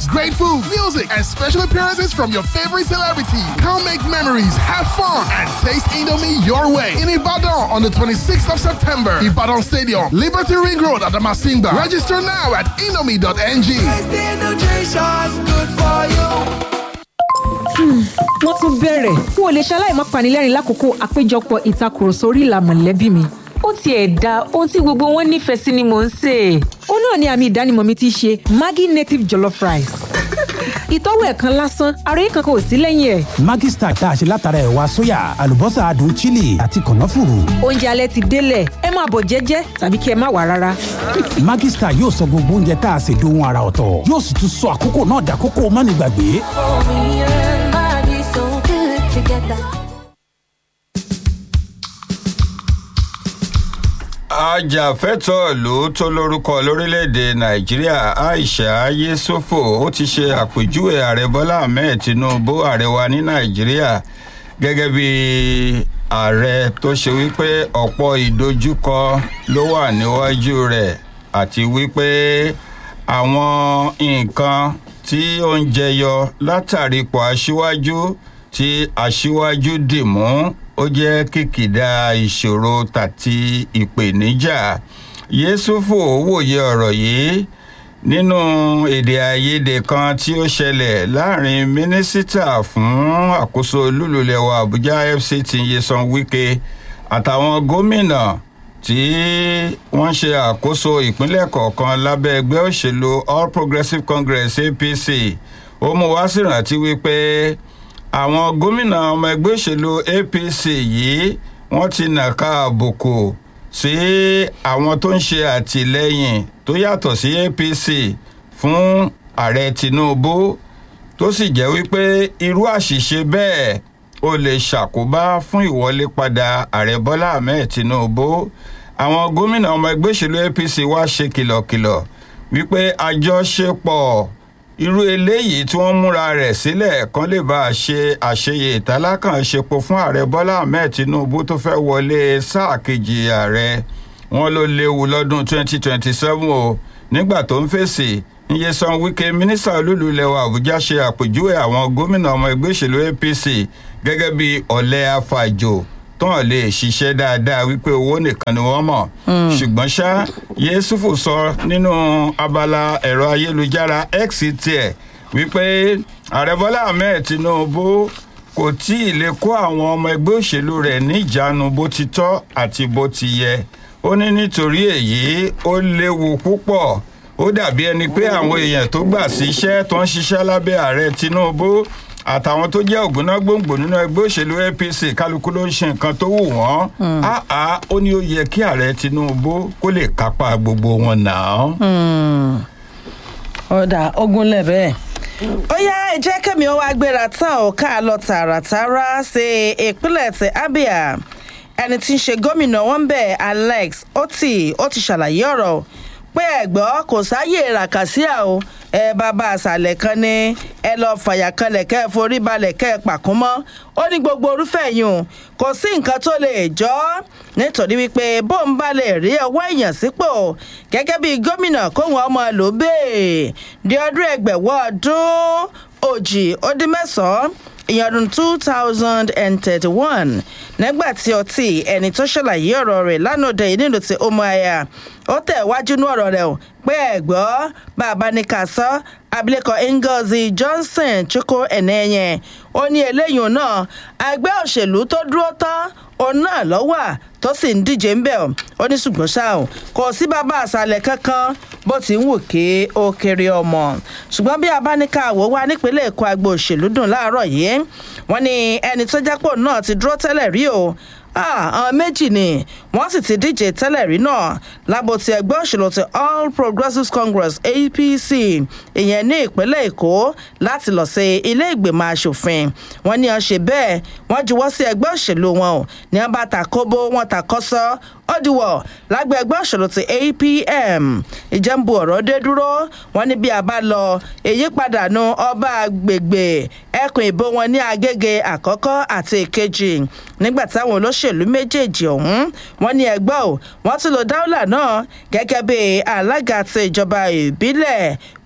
great food, music, and special appearances from your favorite celebrity. Come make memories, have fun, and taste Indomie your way. In Ibadan on the 26th of September, Ibadan Stadium, Liberty Ring Road at the Masimba. Register now at indomie.ng. wọ́n tún bẹ̀rẹ̀ n ò lè ṣaláì má panilẹ́rìn lákòókò àpéjọpọ̀ ìtakùrọ̀sọ orí ìlà mọ̀lẹ́bí mi. ó tiẹ̀ da ohun tí gbogbo wọn nífẹ̀ẹ́ sí ni mò ń sè é. ó náà ni àmì ìdánimọ̀ mi ti ṣe maggi native jollof rice. ìtọ́wò ẹ̀ kan lásán ara yìí kankan ò sí lẹ́yìn ẹ̀. Maggi Star tá a ṣe látara ẹ̀wà sóyà àlùbọ́sà adùn chili àti kànáfùrù. oúnjẹ alẹ́ ti délẹ̀ ẹ máa bọ̀ jẹ́jẹ́ tàbí kí ẹ má wà rárá. Maggi Star yóò sọ gbogbo oúnjẹ tá a ṣe dohun ara ọ̀tọ̀ yóò sì tún sọ àkókò náà dàkókò mánigbàgbé. ajàfẹ́tọ̀ọ́ ìlú tó lórúkọ lórílẹ̀‐èdè nàìjíríà aisha yesufo ó ti ṣe àpèjúwe ààrẹ bọ́lá ahmed tinubu ààrẹ wa ní nàìjíríà gẹ́gẹ́ bí ààrẹ tó ṣe wípé ọ̀pọ̀ ìdojúkọ ló wà níwájú rẹ̀ àti wípé àwọn nǹkan tí ó ń jẹyọ látàrí ipò aṣíwájú tí aṣíwájú dì mú ó jẹ́ kìkìdá ìṣòro tàti ìpèníjà yéṣùfù wòye ọ̀rọ̀ yìí nínú èdè àìyedè kan tí ó ṣẹlẹ̀ láàrin mínísítà fún àkóso olúlulẹ̀wà àbújá fct yesan wike àtàwọn gómìnà tí wọ́n ṣe àkóso ìpínlẹ̀ kọ̀ọ̀kan lábẹ́ ẹgbẹ́ òṣèlú all progressives congress apc ó mú wá sí ìrántí wípé àwọn gómìnà ọmọ ẹgbẹ́ òṣèlú apc yìí wọ́n ti nàka àbùkù sí àwọn tó ń ṣe àtìlẹ́yìn tó yàtọ̀ sí apc fún ààrẹ tinubu tó sì jẹ́ wípé irú àṣìṣe bẹ́ẹ̀ ó lè ṣàkóbá fún ìwọlé padà ààrẹ bọ́lá ahmed tinubu àwọn gómìnà ọmọ ẹgbẹ́ òṣèlú apc wá ṣe kìlọ̀kìlọ̀ wípé àjọṣepọ̀ irú eléyìí tí wọ́n múra rẹ̀ sílẹ̀ kan lè bá a ṣe àṣeyẹ ìtàlákànṣepo fún ààrẹ bọ́lá ahmed tinubu tó fẹ́ wọlé sáà kejì ààrẹ wọn ló léwu lọ́dún 2027 o nígbà tó ń fèsì nyesan wike mínísítà olúlulẹ̀ wa àbújá ṣe àpèjúwe àwọn gómìnà ọmọ ẹgbẹ́ òṣèlú apc gẹ́gẹ́ bí ọ̀lẹ́ afàjò tán lè ṣiṣẹ́ dáadáa wípé owó nìkan ni wọ́n mọ̀ ṣùgbọ́n ṣá yéṣùfù sọ nínú abala ẹ̀rọ ayélujára x tiẹ̀ wípé ààrẹ bọ́lá ahmed tinubu kò tí ì lè kó àwọn ọmọ ẹgbẹ́ òṣèlú rẹ̀ níjàánu bó ti tọ́ àti bó ti yẹ ó ní nítorí èyí ó léwu púpọ̀ ó dàbí ẹni pé àwọn èèyàn tó gbà síṣẹ́ tó ń ṣiṣẹ́ lábẹ́ ààrẹ tinubu àtàwọn tó jẹ́ ògúnná gbòǹgbò nínú ẹgbẹ́ òṣèlú apc kálukú ló ń ṣe nǹkan tó wù wọ́n áá ó ní ó yẹ kí ààrẹ tinubu kó lè kápá gbogbo wọn náà. ọ̀dà ogunlẹ̀ bẹ́ẹ̀ ó yá ẹ jẹ́ kẹ́mi ó wá gbéra tán ò ká lọ tààràtàrà sí ìpínlẹ̀ ti abia ẹni tí ń ṣe gómìnà wọn bẹ̀ alex oti ó ti ṣàlàyé ọ̀rọ̀ pé ẹ̀gbọ́ kò sáyè ràkàsíà o ẹ bàbá àṣàlẹ̀ kan ní ẹ lọ fàyà kanlẹ̀ kẹ́ ẹ forí balẹ̀ kẹ́ ẹ pàkún mọ́ ó ní gbogbo orúfẹ́ yìí kò sí nǹkan tó lè jọ́ nítorí wípé bóun bá lè rí ọwọ́ èèyàn sípò gẹ́gẹ́ bí gómìnà kóhun ọmọ ló bèè di ọdún ẹgbẹ̀wọ́ ọdún òjì ó dín mẹ́sàn-án ìyẹn ọdún two thousand and thirty-one nígbà tí ọtí ẹni tó ṣàlàyé ọ̀rọ̀ rẹ̀ lánàá yìí nílùú ti umuaya ó tẹ̀ wájú ní ọ̀rọ̀ rẹ̀ o pé ẹ̀gbọ́ bàbá ní ká sọ abilékọ ngozi johnson chukwu ẹ̀nẹ́yẹn ó ní eléyìí náà ẹgbẹ́ òṣèlú tó dúró tán òun náà lọ́wọ́ tó sì ń díje ńbẹ̀ ọ́ ó ní ṣùgbọ́n ṣá o kò sí bàbá àṣàlẹ̀ kankan bó ti ń wò ké ó kéré ọmọ ṣùgbọ́n bí abáníkàwò wá nípínlẹ̀ èkó agbo òṣèlú dùn láàárọ̀ yìí wọ́n ní ẹni tó jápò náà ti dúró tẹ́lẹ̀ rí o àwọn méjì ni wọ́n sì ti díje tẹ́lẹ̀ rí náà lábò ti ẹgbẹ́ òṣèlú ti all progressives congress apc ìyẹn ní ìpínlẹ̀ èkó láti lọ sí ilé ìgbìmọ̀ asòfin wọ́n ní wọ́n ṣe bẹ́ẹ̀ wọ́n juwọ́ sí ẹgbẹ́ òṣèlú wọn o ní wọ́n bá ta kóbó wọn ta kọ́sọ́ ọdíwọ̀ lágbẹ́ ẹgbẹ́ òṣèlú ti apm ìjẹ́nbu ọ̀rọ̀ dé dúró wọ́n ní bí a bá lọ èyí padà nu ọba àgbègbè ẹkùn ìbò wọn ní agége àkọ́kọ́ àti ìkejì nígbà táwọn olóṣèlú méjèèjì ọ̀hún wọ́n ní ẹgbẹ́ ò wọ́n tún lo dáúlà náà gẹ́gẹ́ bí alága ti ìjọba ìbílẹ̀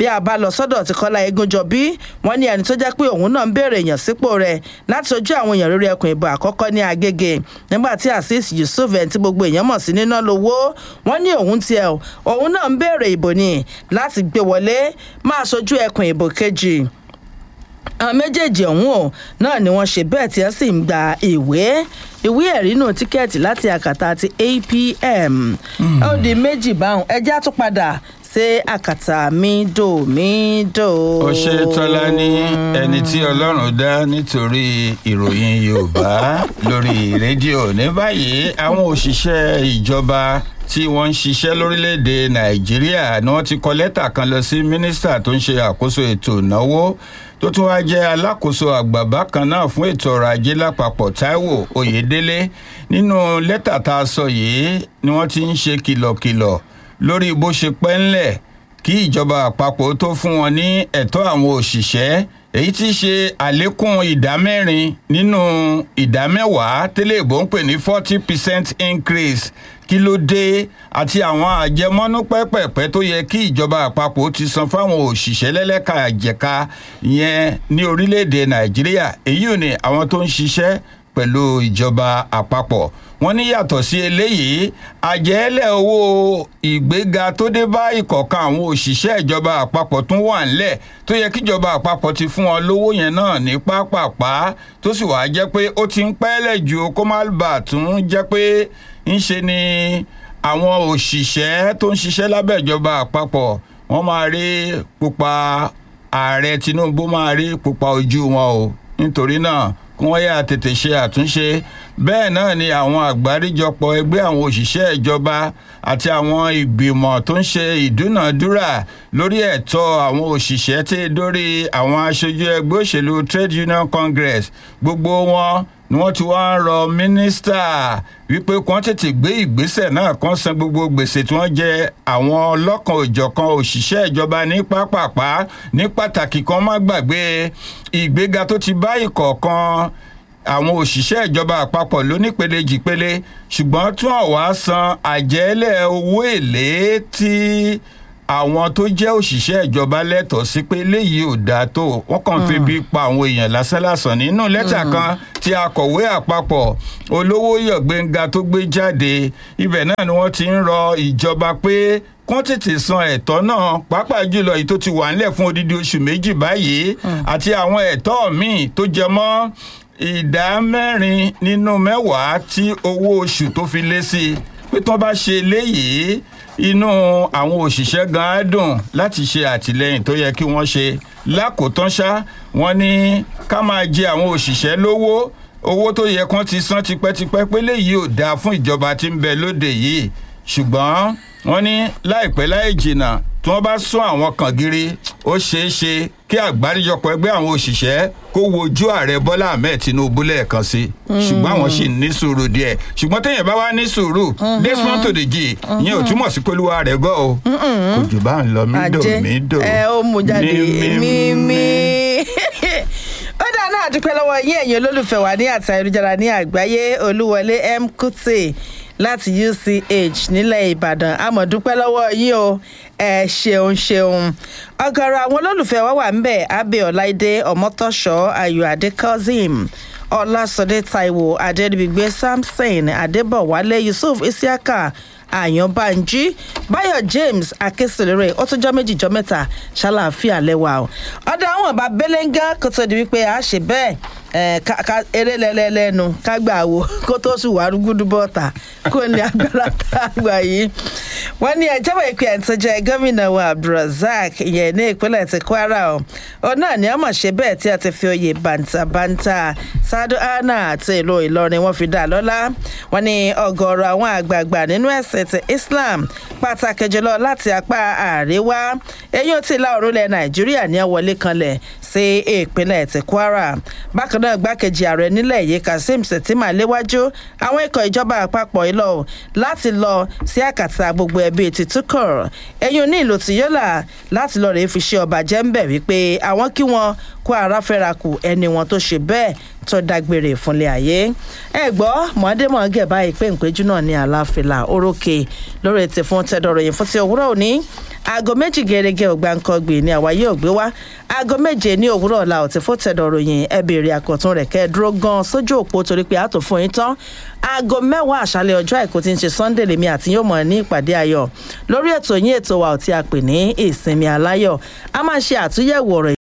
bí a bá lọ sọ́dọ̀ tí kọ́lá egunjọbí wọ́n ní ẹni tó jẹ́ pé òun náà ń béèrè èèyàn sípò rẹ̀ láti ojú àwọn èèyàn lórí ẹkùn ìbò àkọ́kọ́ ní agége nígbà tí azeez yusuf ẹni tí gbogbo èèyàn mọ̀ sí níná lówó wọ́n ní òun tiẹ̀ òun náà ń béèrè ìbò ni láti gbé wọlé máa sojú ẹkùn ìbò kejì àwọn méjèèjì ọ̀hún ò náà ni wọ́n ṣe bẹ́ẹ̀ tí wọ́n sì ń gba ìwé ìwé ẹ̀rí nù tíkẹ́ẹ̀tì láti àkàtà ti apm ó di méjì báwọn ẹjẹ́ á tún padà ṣe àkàtà mídò mídò. ó ṣe tọ́lá ní ẹni tí ọlọ́run dá nítorí ìròyìn yorùbá lórí rédíò ní báyìí àwọn òṣìṣẹ́ ìjọba tí wọ́n ń ṣiṣẹ́ lórílẹ̀‐èdè nàìjíríà ni wọ́n ti kọ lẹ́tà kan lọ sí mínísítà tó ń ṣe àkóso ètò ìnáwó tó tún wá jẹ́ alákòóso àgbà bákan náà fún ètò ọrọ̀ ajé lápapọ̀ taiwo oyèdélé nínú lẹ́tà tá a sọ yìí ni wọ́n ti ń ṣe kìlọ̀kìlọ̀ lórí bó ṣe pẹ́ ńlẹ̀ kí ìjọba àpapọ̀ tó fún wọn ní ẹ̀tọ́ àwọn òṣìṣẹ́ èyí tí í ṣe àlékún ìdá mẹ́rin nínú ìdá mẹ́wàá tẹ́lẹ̀ ìbò ń pè ní forty percent increase kí ló dé àti àwọn àjẹmọ́nú pẹ́pẹ̀pẹ́ tó yẹ kí ìjọba àpapọ̀ ti san fáwọn òṣìṣẹ́ lẹ́lẹ́ka àjẹká yẹn ní orílẹ̀-èdè nàìjíríà èyí ò ní àwọn tó ń ṣiṣẹ́ pẹ̀lú ìjọba àpapọ̀ wọ́n ní yàtọ̀ sí eléyìí àjẹ́lẹ̀ owó ìgbéga tó dé bá ìkọ̀ọ̀kan àwọn òṣìṣẹ́ ìjọba àpapọ̀ tún wà ńlẹ̀ tó yẹ kíjọba àpapọ̀ ti fún wọn lówó yẹn náà ní pápápá tó sì wàá jẹ́ pé ó ti ń pẹ́lẹ̀ ju kó má bà tún jẹ́ pé ń ṣe ni àwọn òṣìṣẹ́ tó ń ṣiṣẹ́ lábẹ́ ìjọba àpapọ̀ wọ́n máa rí pupa ààrẹ tinubu máa rí pupa ojú wọn o nítorí náà kí wọ́n yà tètè ṣe àtúnṣe bẹ́ẹ̀ náà ni àwọn àgbáríjọpọ̀ ẹgbẹ́ àwọn òṣìṣẹ́ ìjọba àti àwọn ìgbìmọ̀ tó ń ṣe ìdúnàdúrà lórí ẹ̀tọ́ àwọn òṣìṣẹ́ tí dórí àwọn aṣojú ẹgbẹ́ òṣèlú trade union congress gbogbo wọn ni wọ́n ti wá ń rọ mínísítà wípé kí wọ́n tètè gbé ìgbésẹ̀ náà kan san gbogbo gbèsè tí wọ́n jẹ àwọn ọlọ́kan òjọ̀kan òṣìṣẹ́ ìjọba ní pápápá ní pàtàkì kan má gbàgbé ìgbéga tó ti bá ìkọ̀ọ̀kan àwọn òṣìṣẹ́ ìjọba àpapọ̀ lónípele jìpele ṣùgbọ́n tún àwa san àjẹ́lẹ̀ owó èlé tí àwọn tó jẹ́ òṣìṣẹ́ ìjọba lẹ́tọ̀ọ́ sí pé léyìí ò dáa tó wọ́n kàn fi bí pa àwọn èèyàn lásánlàsàn nínú lẹ́tà kan tí akọ̀wé àpapọ̀ olówó yọ̀gbẹ́ngà tó gbé jáde ibẹ̀ náà ni wọ́n ti ń rọ ìjọba pé kán tètè san ẹ̀tọ́ náà pàápàá jùlọ èyí tó ti wà ńlẹ̀ fún odidi oṣù méjì báyìí àti àwọn ẹ̀tọ́ míì tó jẹ mọ́ ìdá mẹ́rin nínú mẹ́wàá tí owó oṣù tó fi lé sí i pé tí wọ́n bá ṣe léyìí inú àwọn òṣìṣẹ́ gan á dùn láti ṣe àtìlẹyìn tó yẹ kí wọ́n ṣe lákòótán ṣá wọ́n ní ká máa jẹ àwọn òṣìṣẹ́ lówó owó tó yẹ kán ti san tipẹ́tipẹ́ pé léyìí ò dáa fún ìjọba tí ń bẹ lóde yìí ṣùgbọ́n wọ́n ní láìpẹ́ láì jìnnà tí wọ́n bá sún àwọn kan gírí ó ṣeé ṣe kí àgbáríjọpọ̀ ẹgbẹ́ àwọn òṣìṣẹ́ kó wojú ààrẹ bọ́lá ahmed tinubu lẹ́ẹ̀kan sí ṣùgbọ́n àwọn sì ní sùúrù díẹ̀ ṣùgbọ́n téèyàn bá wá ní sùúrù desmond tòdìjì ìyẹn ò túmọ̀ sí pé olúwa rẹ̀ gọ́ o kò jù bá ń lọ mídò mídò ẹ ó mú jáde mímí ó dáa náà dúpẹ́ lọ́wọ́ yín ẹ̀yin olólùfẹ́ wa ní àti ayélujára ní àgbáyé olúwọlé m kùtì láti uch nílẹ̀ ìbàdàn àmọ̀ dúpẹ́ lọ́wọ́ yín o ẹ ṣeun ṣeun ọgọrọ àwọn olólùfẹ́ wa wà ńbẹ̀ abẹ́ ọ̀láìdé ọmọtọ́ṣọ́ ayọ̀ adékọ́zim ọlásọdé taiwo adédìgbé samson adébọ̀wálé yusuf isiaka àyànbánjí báyọ̀ james akésìlérè ó tún jọ́ méjì jọ́ mẹ́ta ṣàlàáfíà lẹ́wà o ọ̀dọ̀ àwọn ọba belenga kó tó di wípé a ṣe bẹ́ẹ̀ eré lẹ́lẹ́lẹ́nu kágbà wo kó tó sùn wà rúgúdú bọ́ọ̀tà kó ní agbára tá a gbà yìí wọ́n ní ẹjọ́ bọ̀ ìpè ẹ̀ńtọ́ jẹ́ gómìnà wa abdulrasaq ìyẹn ní ìpínlẹ̀ ti kwara o òun náà ni ọmọ ṣe bẹ́ẹ̀ tí a ti fi oyè bàǹtàbàǹtà sadu anna àti ìlú ìlọrin wọn fi dà lọ́lá wọ́n ní ọgọ́rọ̀ àwọn àgbààgbà nínú ẹ̀sìn ti islam pàtàkì jùlọ láti apá àríwá eyín tí ìlà òrùlẹ̀ nàìjíríà ní wọlé kanlẹ̀ sí ìpínlẹ̀ ti kwara bákan náà gbákejì ààrẹ nílẹ̀ yìí kazeem sètìmá léwájú àwọn ikọ̀ ìjọba àpapọ̀ ìlọ láti lọ sí àkàtà gbogbo ẹbí ti túkọ̀ eyín ní ìlú tìyọ́là láti lọ rèé fi ṣe ọba jẹ́ ń bẹ̀ wípé àwọn kí wọn kó ara fẹ́ra kù ẹni wọn tó ṣe bẹ́ẹ̀ tó dágbére fúnlé ayé ẹ gbọ́ mọ̀ọ́dẹ́mọ̀ọ́gẹ̀ báyìí pé ìpéjú náà ní àlàáfíà orókè lórí ti fún tẹ́dọ̀rọ̀yìn fún ti òwúrọ̀ òní aago méjì gẹ́gẹ́ ògbáǹkọ́gbì ni àwa yóò gbé wá aago méje ní òwúrọ̀ ọ̀la ọ̀tí fún tẹ́dọ̀rọ̀yìn ẹ béèrè àkọ́tún rẹ̀ kẹ́ ẹ dúró gan sójú òpó torí pé a tó fún yín tán aago mẹ́wàá àṣálẹ̀ ọjọ́ àìkú tí ń ṣe sunday lèmi àti yóò mọ̀ ní ìpàdé ayọ̀ lórí ètò yín ètò wa ò tí a pè ní ìsinmi aláyọ̀ a máa ṣe àtúnyẹ̀wò ọ̀rọ̀